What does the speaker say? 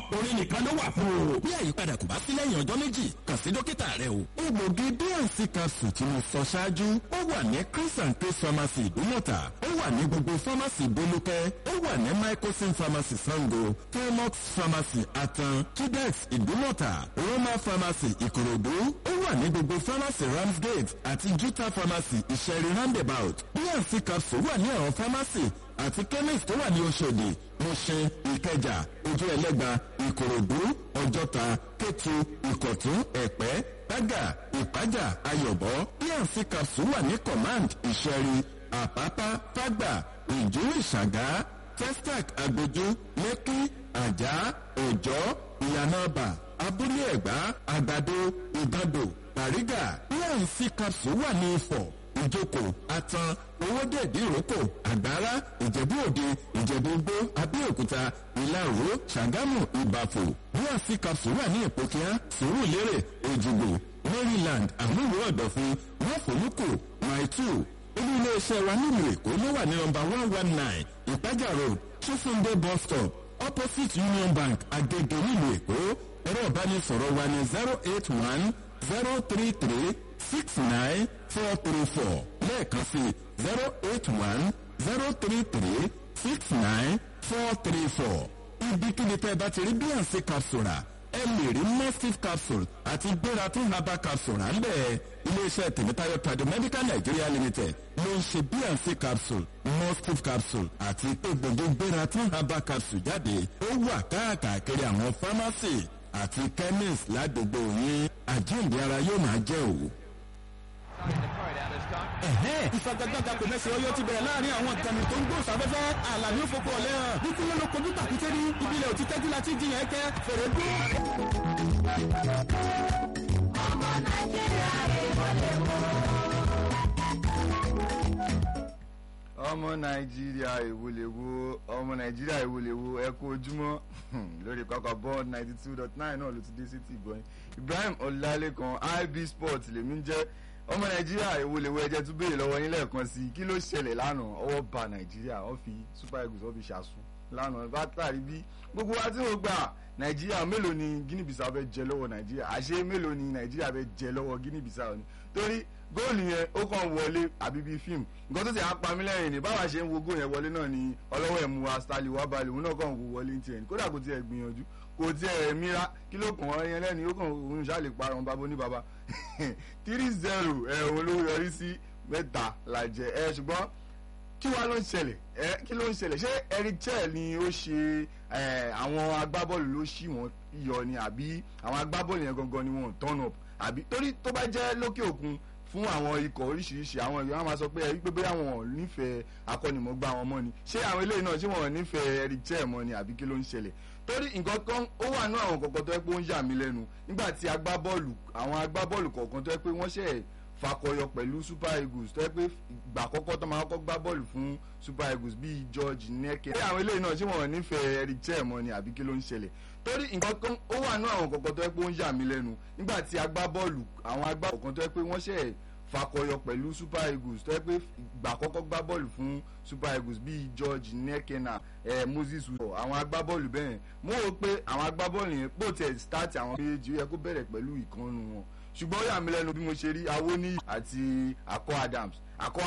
orin nìkan ló wà fún o. bí àyípadà kò bá sí lẹ́yìn ọjọ́ méjì kàn sí dókítà rẹ o. egbògi bnc capsule tí mo sọ ṣáájú ó wà ní chris and chris pharmacy ìdúmọ̀tà ó wà ní gbogbo pharmacy bolúkẹ́ ó wà ní microsim pharmacy sango thermox pharmacy atan tudex ìdúmọ̀tà roma pharmacy ìkòròdú ó wà ní gbogbo pharmacy ramsgate àti juta pharmacy ìṣẹ̀rí roundabout bnc capsule wà ní àwọn pharmacy àti chemist tó wà ní oṣòdì mọ̀ṣẹ́ ìkẹjà ojú ẹlẹ́gba ìkòròdú ọjọ́ta kétu ìkọ̀tún ẹ̀pẹ́ gbága ìpájà ayọ̀bọ bnc capsule wà ní command ìṣẹ̀rí àpápá fágbà ìjú ìṣàgá testac agbójú lẹ́kí àjà òjọ́ ìyànàbà abúlé ẹ̀gbá àgbàdo ìgàndò bàrígà bnc capsule wà ní ifọ̀ ìjókòó atan owóde ìdíròkò àgbára ìjẹ̀bú òde ìjẹ̀bú gbó abẹ́òkúta ìlàró ṣàgámù ìbàfò bnc capsule wà ní ìpòkíá sùúrùlérè èjìgbò maryland àmúlò ọ̀dọ̀fin wọ́fọ̀lùkù maitu olú iléeṣẹ́ wa nílùú èkó ló wà ní nọmba one one nine ìpájà road chisunde bus stop opposite union bank agege nílùú èkó ẹ̀rọ ìbánisọ̀rọ̀ wa ní zero eight one zero three three six nine four three four lẹ́ẹ̀kan sí zero eight one zero three three six nine four three four ibikíbi tẹ́ ẹ bá ti rí bnc capsule rà ẹ lè rí massive capsule àti gbératún herbal capsule rà ńbẹ̀ iléeṣẹ́ tèmítáyọ̀ tradomedical nigeria limited ló ń ṣe bnc capsule massive capsule àti egbògi gbératún herbal capsule jáde ó wà káàkiri àwọn pharmacy àti chemist ládùúgbò yín àjíǹde ara yóò máa jẹ́ òwò ìfagagbága kò mẹ́sẹ̀ ọyọ́ ti bẹ̀rẹ̀ láàrin àwọn ìkànnì tó ń gbó sáfẹ́fẹ́ àlàní òfófó ọ̀lẹ́ hàn ní kí ló ló kojú tàkútẹ́ ní ìbílẹ̀ òtí tẹ́jú láti jiyàn ẹ̀kẹ́ fèrè dún. ọmọ nàìjíríà èèwọ̀ lè wọ́. ọmọ nàìjíríà èwòlèwo ọmọ nàìjíríà èwòlèwo ẹ kú ojúmọ́ lórí kọ́kọ́ bọ́ọ̀d ninety two dot nine náà ló ti dé sí ti ìgbọ́yìn ibrahim ọlálékan ib sport lèmi ń jẹ́ ọmọ nàìjíríà èwòlèwo ẹjẹ tún béèrè lọ́wọ́ yín lẹ́ẹ̀kan sí i kí ló ṣẹlẹ̀ lánàá ọwọ́ ba nàìjíríà wọ́n fi super eagles wọ́n fi ṣàṣù lánàá látàrí bí gbogbo wa tí mo gbà nàìjíríà mélòó ni guinea bissau fẹ́ jẹ lọ́wọ́ nàìjíríà àṣé mélòó ni nàìjíríà fẹ́ jẹ lọ́wọ́ guinea bissau ni torí góòlù yẹn ó kàn wọlé àbí bíi fíìmù nǹkan tó ti apá mi lẹ́yìn ni báwa ṣe ń wo góòlù yẹn wọlé náà ni ọlọ́wọ́ ẹ̀ mú wa stanley wá balẹ̀ òun náà kàn wò wọlé ní tiẹ̀ kódà kò tiẹ̀ gbìyànjú kò tiẹ̀ mira kí ló kàn wọ́n yẹn lẹ́ni ó kàn òun ṣáàlè parun babo ní baba three zero ẹ̀ òun ló yọrí sí mẹ́ta làjẹ́ ẹ̀ ṣùgbọ́n kí wàá ló ń ṣẹlẹ̀ ẹ kí ló ń ṣẹlẹ̀ ṣé eric chel ni ó ṣe àwọn agbábọ́ọ̀lù ló ṣì wọ́n yọ ni àbí àwọn agbábọ́ọ̀lù yẹn gangan ni wọ́n turn up àbí torí tó bá jẹ́ lókè òkun fún àwọn ikọ̀ oríṣiríṣi àwọn èèyàn máa sọ pé ẹ wípé bóyá wọn ò nífẹ̀ẹ́ akọ́nimọ̀gbá wọn mọ́ ni ṣé àwọn eléyìí náà ṣé wọn ò nífẹ̀ẹ́ eric chel mọ́ ni àbí kí ló ń ṣẹlẹ̀ torí nǹkan kan ó wà ní àwọn kọ̀ọ̀kan tó yẹ pé ó ń yà mí lẹ́nu nígbà tí agbábọ́ọ̀lù àwọn agbábọ́ọ̀lù kọ̀ọ̀kan tó yẹ pé wọ́n ṣẹ̀ fakọyọ pẹ̀lú super eagles tó yẹ pé ìgbà àkọ́kọ́ tó máa kọ́ gbá bọ́ọ̀lù fún super eagles bíi george neke. ṣé àwọn eléyìí náà ṣé wọn ò nífẹ̀ẹ́ eric chel mọ́ ni àbí kí ló ń ṣẹlẹ̀ torí nǹkan kan ó wà ní àwọn kọ̀ọ̀kan tó yẹ pé ó ń yà mí lẹ́nu nígbà tí agbábọ́ọ̀lù àwọn agbábọ́ọ̀lù kan tó yẹ pé wọ́n ṣẹ̀ fakọyọ pẹ̀lú super eagles tó yẹ pé ìgbà àkọ́kọ́ gbá bọ́ọ̀lù fún super eagles bíi george nekena eh, moses wọ àwọn agbábọ́ọ̀lù bẹ́ẹ̀ mo rò pé àwọn agbábọ́ọ̀lù yẹn pò tẹ̀ start àwọn méjì ó yẹ kó bẹ̀rẹ̀ pẹ̀lú ìkànnù wọn ṣùgbọ́n ó yà mí lẹ́nu bí mo ṣe rí awoniyi àti akọ adams akọ